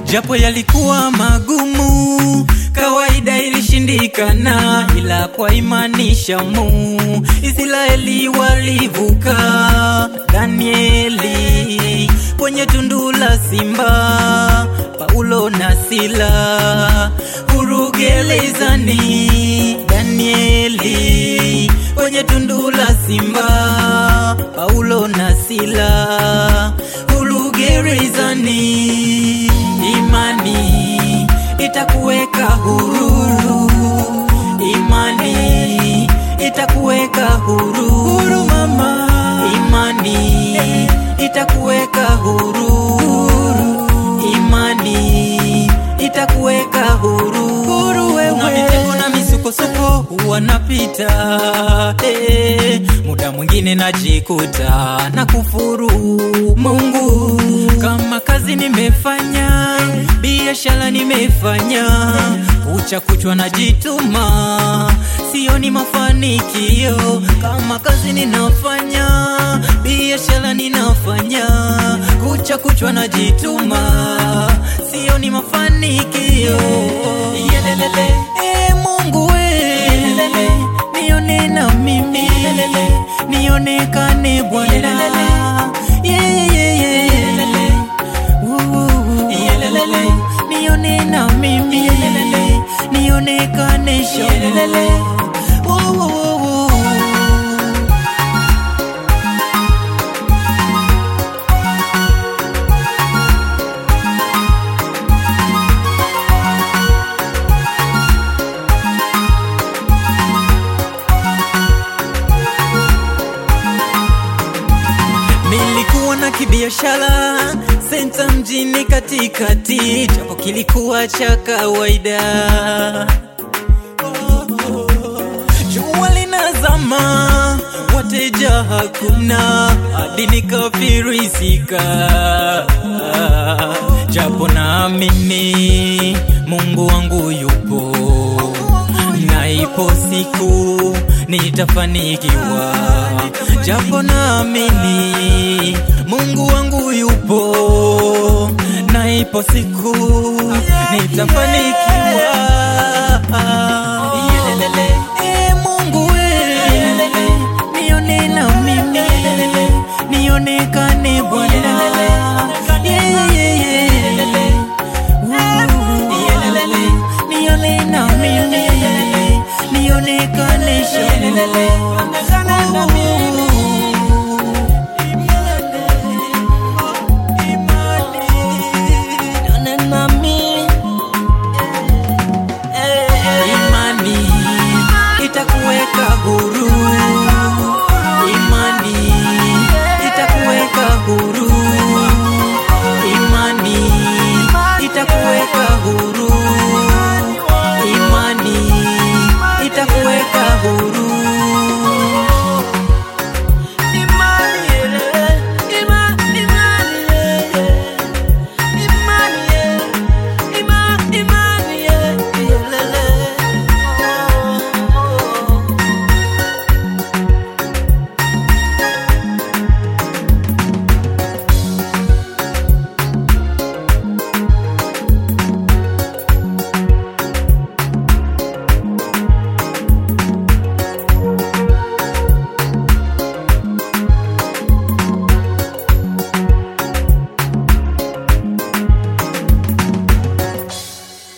japo yalikuwa magumu, kawaida ilishindikana, ila kwa imani Shamu Israeli walivuka. Danieli kwenye tundu la simba, Paulo na Sila huru gerezani. Danieli kwenye tundu la simba, Paulo na Sila huru gerezani. Imani itakuweka huru, imani itakuweka huru, huru mama. Imani itakuweka huru, imani itakuweka huru, huru wewe. Na mitego na misukosuko huwa napita, eh, muda mwingine najikuta na kufuru Mungu kama kazi nimefanya, biashara nimefanya, kucha kuchwa najituma, sioni mafanikio. Kama kazi ninafanya, biashara ninafanya, kucha kuchwa najituma, sioni mafanikio. Yelelele, eh, Mungu we, Yelelele, nione na mimi, Yelelele, nionekane Bwana. Yeah, yeah, yeah, Yelelele. Woo, Yelelele, nione na mimi, Yelelele, nionekane Yelelele. Woo, woo, woo. Nilikuwa na kibiashara senta mjini katikati, japo kilikuwa cha kawaida. Jua linazama, wateja hakuna, hadi nikafirisika, japo naamini Mungu wangu yupo na ipo siku nitafanikiwa, japo naamini Mungu wangu yupo, na ipo siku nitafanikiwa. Yelelele, eh, Mungu we, Yelelele, nione na mimi, Yelelele, nionekane Bwana. Yeah, yeah, yeah, Yelelele. Woo, Yelelele, nione na mimi, Yelelele, nionekane Yelelele. Woo. Nione na mimi. Imani itakuweka huru, imani itakuweka huru, imani itakuweka huru, imani itakuweka huru.